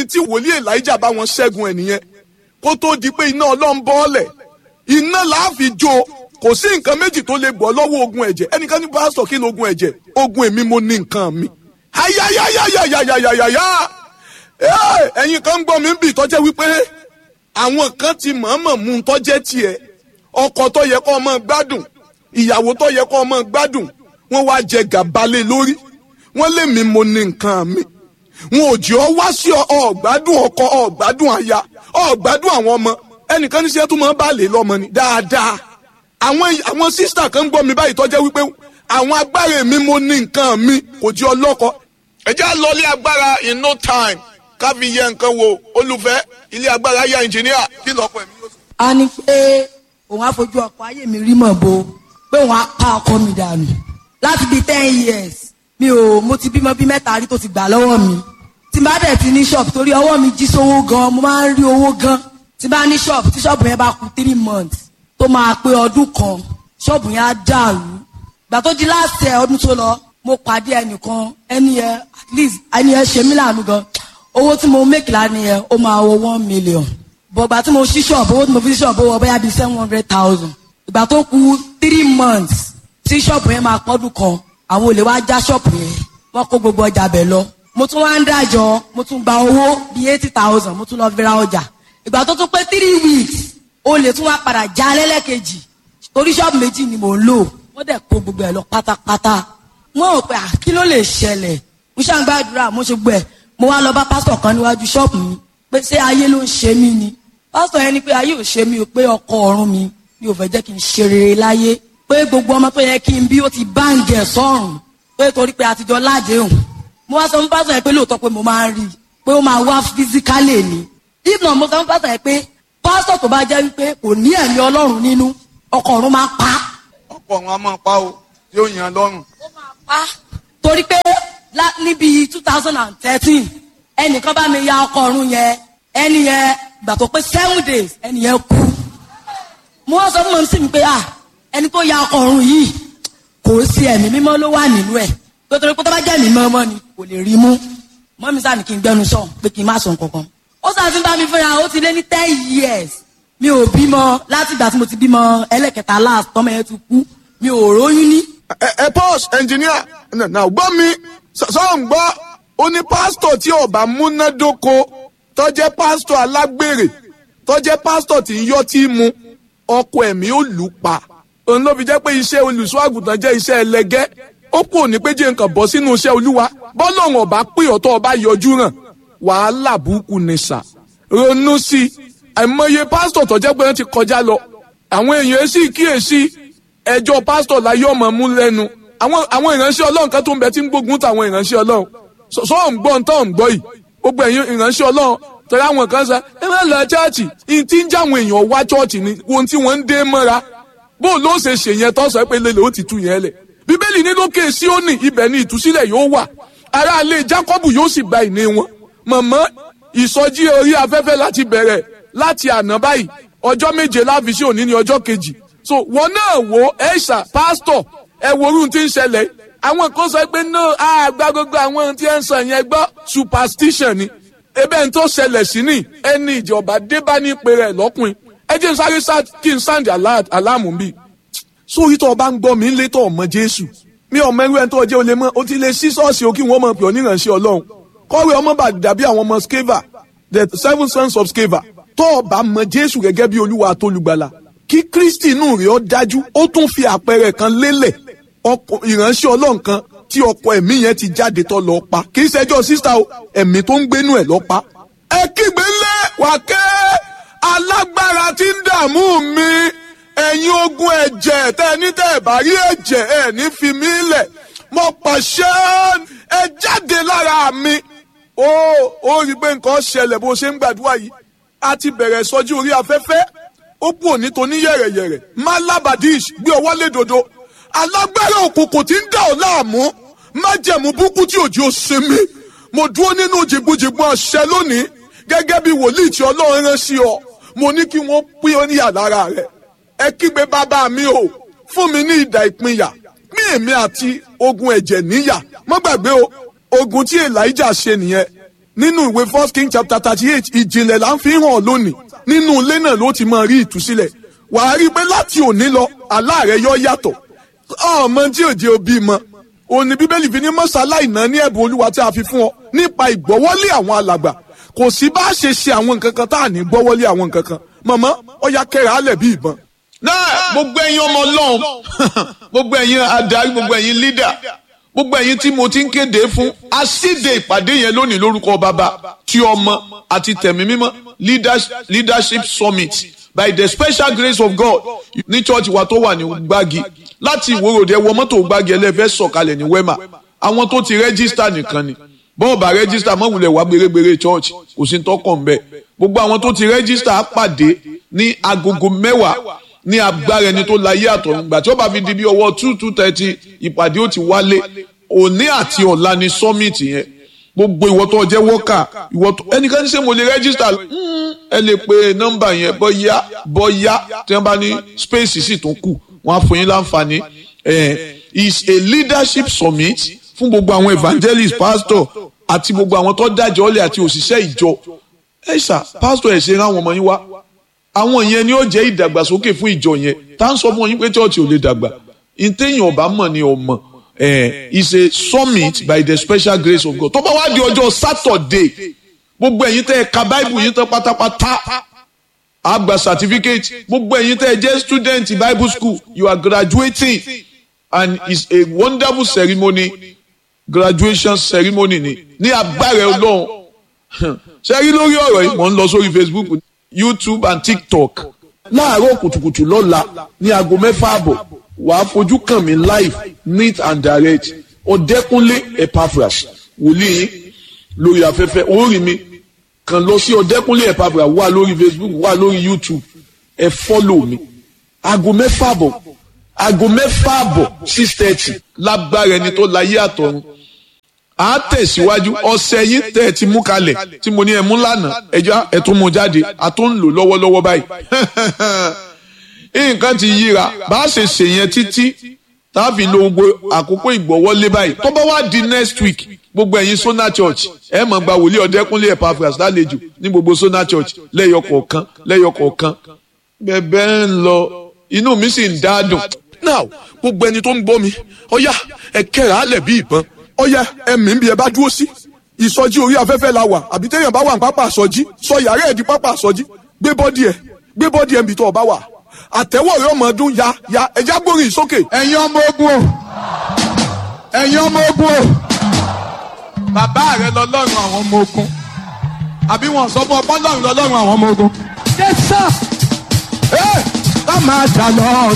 tí wòlíì elijah bá wọn ṣẹ́gun ẹ̀ nìyẹn kó tó di pé iná ọlọ́run bọ́ọ̀lẹ̀ iná làá fi jó kò sí nǹkan méjì tó lè bọ́ lọ́wọ́ ogun ẹ̀jẹ̀ ẹnìkan ní pásítọ̀ kí ló ogun ẹ̀jẹ̀ ogun èmi mo ní nǹkan mi. ayayayayayayaya ẹ̀yin kan ń gbọ́ mi ń bì tọ́jẹ́ wípé àwọn kan ti mọ̀ọ́mọ̀ mú un tọ́jẹ́ tiẹ̀ ọkọ tó yẹ kó ọmọ gbádùn ìyàwó tó yẹ kó ọmọ gbádùn wọ́n wá jẹ gàbálẹ̀ lórí wọ́n lé mi mo ní nǹkan mi wọn ò jẹ́ ọ wá sí ọ̀gbádùn ọkọ ọ̀gbádùn aya ọ̀gbádùn àwọn ọmọ ẹnìkan ní sẹ́tù máa ń bá lè lọ́mọ ni dáadáa àwọn àwọn sísítà kan ń gbọ́ mi báyìí tọ́jẹ́ wípé àwọn agbára mi mo ní nǹkan mi kò jẹ́ ọlọ́kọ. ẹ jẹ́ àlọ́lé agbára in no time ká fi yẹ nǹkan wo olùfẹ́ ilé agbára yá ẹnjìníà kí lọ́pọ̀ ẹ̀mí yóò sọ. a ní pé òun á fojú ọkọ ayé mi rí mọ̀ bo pé òun á pa ọkọ mi dànù láti bíi ten years mi ò mo ti bímọ bí mẹ́ta rí tó ti gbà lọ́wọ́ mi tí n bá dẹ̀ ti ní ṣọ́ọ̀bù torí ọwọ́ mi jí sówó gan mo máa ń rí owó gan tí n bá ní ṣọ́ọ̀bù tí ṣọ́ọ̀bù yẹn bá kú three months tó máa pé ọdún kan ṣọ́ọ̀bù yẹn á dàrú gbà tó di láti ẹ̀ ọdún tó lọ mo pàdé ẹnìkan ẹni yẹn at least ẹni yẹn ṣe mí láàánú gan owó tí mo make lánìí yẹn ó máa wọ one million bọ̀gbà tí mo ṣí ṣọ́ọ̀bù owó tí mo fi ṣí ṣọ́ọ̀bù wọ bóyá bíi seven hundred thousand ìgbà tó kù three months tí ṣọ́ọ̀bù yẹn máa pọ́dún kan àwọn olè wá já ṣọ́ọ̀bù yẹn wọ́n kó gbogbo ọjà bẹ̀ lọ mo tún wá ń dájọ́ mo tún gba owó bíi eighty thousand mo tún lọ fi ra ọjà ìgbà tó tún pé three weeks olè tún wá padà já lẹ́lẹ́kejì torí ṣọ́ọ̀bù méjì ni mò ń lò wọ́n dẹ̀ kó gbogbo ẹ̀ lọ pátápátá wọ́n ò pé à kí ló lè ṣẹlẹ̀ mo ṣáà ń gbàdúrà mo ṣe gbọ́ ẹ̀ mo wá lọ bá pásítọ̀ kan níwájú ṣọ́ọ̀bù mi pé ṣé ayé ló ń ṣe mí ni pásítọ̀ yẹn ni pé ayé ò ṣe mí o pé ọkọ ọ̀run mi mi ò fẹ́ jẹ́ kí n ṣe rere láyé pé gbogbo ọmọ tó yẹ kí n bí ó ti báǹgì ẹ̀ sọ́run pé torí pé àtijọ́ ládéhùn mo wá sọ fún pásítọ̀ yẹn pé lóòótọ́ pé mo máa ń rí i pé ó máa wá físíkálì ni if not mo sọ fún pásítọ̀ yẹn pé pásítọ̀ tó bá jẹ́ wípé kò ní ẹ̀mí ọlọ́run nínú ọkọ ọ̀run máa pa á ọ̀pọ̀ àwọn a máa pa o yóò yàn lọ́rùn. ó máa pa torí pé lá- níbi two thousand and thirteen ẹnìkan bá mi ya ọkọ ọ̀run yẹn ẹni yẹn gbà tó pé seven days ẹni yẹn kú mo wá sọ fún mọ̀ sí mi pé ah ẹni tó ya ọkọ ọ̀run yìí kò sí ẹ̀mí mímọ́ ló wà nínú ẹ̀ tó torí pé tó bá jẹ́ ẹ̀mí mímọ́ ni kò lè rí mú mọ́ mi sáà ní kí n gbẹnu sọ pé kí n má sọ nǹkankan ó sáà ti ń bá mi fẹ́ra ó ti lé ní ten years mi ò bímọ láti ìgbà tí mo ti bímọ ẹlẹ́kẹta last tọ́mọ yẹn ti kú mi ò róyún ní ẹ ẹ pause engineer náà gbọ́ mi sọ̀rọ̀ ń gbọ́ ó ní pásítọ̀ tí ọba múnádóko tó jẹ́ pásítọ̀ alágbèrè tó jẹ́ pásítọ̀ tí ń yọ́ tí mu ọkọ ẹ̀mí ó lù ú pa òun ló fi jẹ́ pé iṣẹ́ olùṣọ́ àgùntàn jẹ́ iṣẹ́ ẹlẹgẹ́ ó kù ní pé jẹ́ nǹkan bọ́ sínú iṣẹ́ olúwa bọ́lọ́run ọba pè ọ́ tó ọba yọjú ràn wàhálà burúkú ni sà ronú sí i àìmọye pásítọ̀ tó jẹ́ pé wọ́n ti kọjá lọ àwọn èèyàn sì kíyèsí ẹjọ́ pásítọ̀ láyé ọmọ mú lẹ́nu àwọn àwọn ìránṣẹ́ ọlọ́run kan tó ń bẹ tí ń gbógun táwọn ìránṣẹ́ ọlọ́run sọ sọ ń gbọ́ ntọ́ ń gbọ́ yìí gbogbo ẹ̀yin ìránṣẹ́ ọlọ́run tọ́lá àwọn kan sọ ẹ má lọ chọ́ọ̀chì ìyìn tí ń já àwọn èèyàn wá chọ́ọ̀chì ni ohun tí wọ́n ń dé mọ́ra bó ló ṣe ṣe yẹn tó sọ pé lélẹ̀ ó ti tú yẹn lẹ̀ bíbélì ní lókè síónì ibẹ̀ ni ìtúsílẹ̀ yóò wà aráalé jákọ́bù yóò sì gba ìní wọn mọ̀mọ́ ìsọjí orí afẹ́fẹ́ láti bẹ̀rẹ̀ láti àná báyìí ọjọ́ méje láfi sí òní ní ọjọ́ kejì so wọn náà wo ẹ̀ṣà pásítọ̀ ẹ wo orun tí ń ṣẹlẹ̀ àwọn kan sọ pé no àgbà gbogbo àwọn ohun tí ẹ ń sọ yẹn gbọ́ superstition ni ebe n tó ṣẹlẹ̀ sí ni ẹni ìjọba débá ní ìpè rẹ̀ lọ́kùnrin ẹ jẹ́ n sáré sá kí n sáǹdì aláàmù bíi sórí tó o bá ń gbọ́ mi ń lé tó ọmọ jésù mi ọmọ ẹrú ẹni tó jẹ́ o lè mọ́ o ti lè sí ṣọ́ọ̀ṣì o kí wọ́n mọ̀ pé onírànṣẹ́ ọlọ́run kọ́wé ọmọ bá dàbí àwọn ọmọ skeva the seven sons of skeva tó o bá mọ jésù gẹ́gẹ́ bí olúwa àtolùgbàlà kí kristi inú rẹ̀ ó dájú ó tún fi àpẹẹrẹ kan lélẹ̀ ọkọ ìránṣẹ́ ọlọ́run kan tí ọkọ ẹ̀mí yẹn ti jáde tó lọ pa kì í ṣẹjọ́ sísá o ẹ̀mí tó ń gbénú ẹ̀ lọ pa. ẹ kígbe lé wákẹ́ alágbára tí ń dààmú mi ẹ̀yin ogun ẹ̀jẹ̀ tẹ́ ẹ ní tẹ́ ẹ bá rí ẹ̀jẹ̀ ẹ̀ ní fi mí lẹ̀ mo pàṣẹ ẹ jáde lára mi. ó ó rí i pé nǹkan ṣẹlẹ̀ bó ṣe ń gbàdúrà yìí a ti bẹ̀rẹ̀ sọjú orí afẹ́fẹ́ ó kú òní tó ní yẹ̀rẹ̀yẹ̀rẹ̀ malabadish gbé ọwọ́ lé dodo alágbára òkùnkùn tí ń dà ọ́ láàmú májẹ̀mú búkú tí òjò ṣe mí mo dúró nínú jìgbìjìgbì àṣẹ lónìí gẹ́gẹ́ bí wòlíì tí ọlọ́run rán sí ọ mo ní kí wọ́n pín ọ níyà lára rẹ ẹ kígbe bàbá mi o fún mi ní ìdà ìpínyà pín èmi àti ogun ẹ̀jẹ̀ níyà má gbàgbé o ogun tí elijah ṣe nìyẹn nínú ìwé first king chapter thirty eight ìjìnlẹ̀ là ń fi hàn lónìí nínú ilé náà ló ti máa rí ìtúsílẹ̀ wàá rí i pé láti òní lọ àlá rẹ yọ yàtọ̀ ọmọ tí ò jẹ́ òbí mọ òní bíbélì fi ní mọ́sálá ìná ní ẹ̀bùn olúwa tí a fi fún ọ nípa ìgbọ́wọ́lé àwọn alàgbà kò sí bá a ṣe ṣe àwọn nǹkan kan tá à ní gbọ́wọ́lé àwọn nǹkan kan mọ̀mọ́ ọ̀ya kẹrẹ alẹ̀ bí ìbọn. náà gbogbo ẹ̀yin ọmọ ọlọ́run gbogbo ẹ̀yin adarí gbogbo ẹ̀yin leader gbogbo ẹ̀yin tí mo ti ń kéde fún asíde ìpàdé yẹn lónìí lórúkọ bàbá tí ọmọ àti tẹ̀mí mímọ́ leadership summit by the special grace of God ní church wa tó wà ní gbági láti ìwòròdì ẹwọ mọ́tò gbági ẹlẹ́fẹ́ sọ̀kalẹ̀ ní wema àwọn tó ti rẹ́gísítà nìkan ni bọ́ọ̀bà rẹ́gísítà mọ̀wulẹ̀ wá gbèrègbèrè church kò sí tọkàn ń bẹ̀ gbogbo àwọn tó ti rẹ́gísítà á pàdé ní agogo mẹ́wàá ní agbára ẹni tó láyé àtọ̀rungbà tí ó bá fi di bí ọwọ́ two two thirty ìpàdé ó ti wálé òní àti ọ̀la ni summit yẹn gbogbo ìwọ tó jẹ́ wọ́kà ìwọ tó ẹnikẹ́ni ṣé mo lè rẹ́gísítà ẹ lè pe nọ́mbà yẹn bọ́yá bọ́yá tí wọ́n bá ní space sì tún kù wọ́n á fún yín láǹfààní is a leadership summit fún gbogbo àwọn evangelist pastor àti gbogbo àwọn tó dájọ́ ọ̀lẹ̀ àti òṣìṣẹ́ ìjọ ẹ ṣá pastor ẹ̀ ṣe rán àwọn ọmọ yín wá àwọn yẹn ni ó jẹ́ ìdàgbàsókè fún ìjọ yẹn tá à ń sọ fún yín pé church ò lè dàgbà ìtẹ̀yìn ọ̀bá mọ̀ ni ọmọ eh, is a summit by the special grace of God tó bá wá di ọjọ́ Saturday gbogbo ẹ̀yin tẹ́ ẹ ka bible yín tán pátápátá a gba certificate gbogbo ẹ̀yin tẹ́ ẹ jẹ́ student bible school you are graduating and it's a wonderful ceremony graduation ceremony ni ní agbára Ọlọ́run ṣe rí lórí ọ̀rọ̀ yìí mò ń lọ sórí Facebook YouTube and TikTok láàárọ̀ kùtùkùtù lọ́la ní aago mẹ́fà àbọ̀ wàá fojú kàn mí live neat and direct ọ̀dẹ́kúnlé Epaphras wòlíì lórí afẹ́fẹ́ orí mi kàn lọ sí ọ̀dẹ́kúnlé Epaphras wà lórí Facebook wà lórí YouTube ẹ fọ́lọ̀ mi aago mẹ́fà àbọ̀ aago mẹ́fà àbọ̀ six thirty lágbára ẹni tó láyé àtọ̀run à á tẹ̀síwájú ọ̀sẹ̀ yín tẹ̀ ẹ ti mú kalẹ̀ tí mo ní ẹ mú lánàá ẹjọ́ ẹ tún mú jáde a tún ń lò lọ́wọ́lọ́wọ́ báyìí nǹkan ti yíra bá a ṣe ṣe yẹn títí tá a fi lo gbogbo àkókò ìgbọ́wọ́lé báyìí tó bá wá di next week gbogbo ẹ̀yin Sona Church ẹ máa gba wòlíì Ọ̀dẹ́kúnlé Epaphras lálejò ní gbogbo Sona Church lẹ́yọ kọ̀ọ̀kan lẹ́yọ kọ̀ọ̀kan bẹ́ẹ̀ ń lọ inú mi sì ń dádùn. now gbogbo ẹni tó ń gbọ́ mi ọ̀yá ẹ kẹ́rẹ̀ alẹ̀ bí ìbọn ọ̀yá ẹ̀mí ń bí ẹ bá dúró sí ìsọjí orí afẹ́fẹ́ la wà àbí téèyàn bá wà ní pápá àsọjí sọ yàrá ẹ̀ di pápá àsọjí gbé bọ́dì ẹ̀ gbé bọ́dì ẹ̀ ń bì tó ọba wà àtẹ̀wọ̀ rẹ̀ ọmọ ọdún ya ya ẹja gbórin sókè. ẹ̀yin ọmọ ogun o ẹ̀yin ọmọ ogun o bàbá rẹ lọ́lọ́run àwọn ọmọ ogun àbí wọn sọ fún ọ pọ́nlọ́run lọ́lọ́run àwọn ọmọ ogun. Yes, sir. ẹ ká máa jà lọ